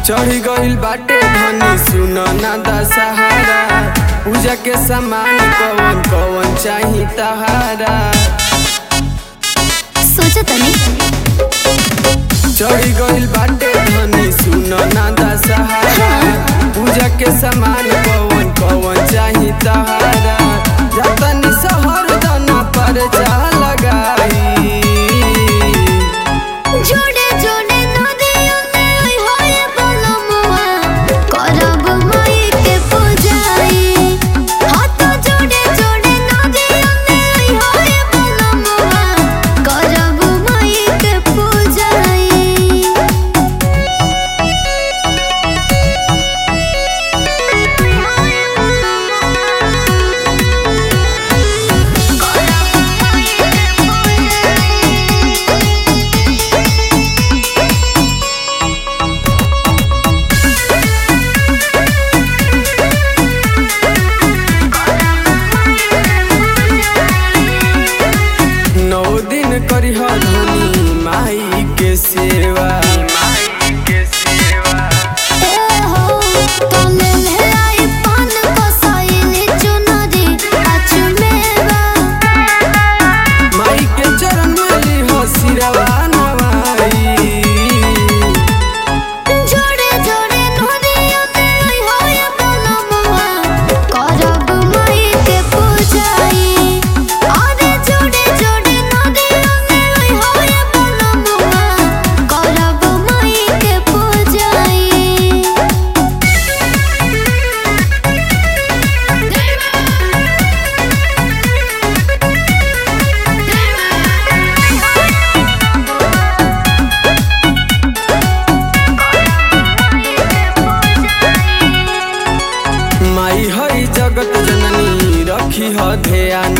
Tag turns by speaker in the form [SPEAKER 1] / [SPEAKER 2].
[SPEAKER 1] चढ़ी गइल बाटे धनी सुन ना दशहरा पूजा के सामान कवन कवन चाही तहारा
[SPEAKER 2] सोचा तनी
[SPEAKER 1] चढ़ी गइल बाटे धनी सुन ना दशहरा पूजा के सामान कवन कवन चाही तहारा जतनी सहर दना पर जा लगाई
[SPEAKER 2] जोड़े जोड़े नदियों में होए बलमुआ करब माई के पूजाई हाथ जोड़े जोड़े नदियों में होए बलमुआ करब माई के पूजाई
[SPEAKER 1] नौ दिन करिह धनी माई के सेवा
[SPEAKER 2] ए हो तने ले आई पान बसाइली चुनरी अचमेवा
[SPEAKER 1] माई के चरण में लिह सिरवा नवाई
[SPEAKER 2] जोड़े जोड़े नदियों में होए बलमुआ करब माई के पूजाई अरे जोड़े जोड़े नदियों में होए बलमुआ करब माई के पूजाई
[SPEAKER 1] माई हई जगत जननी रखी ह ध्यान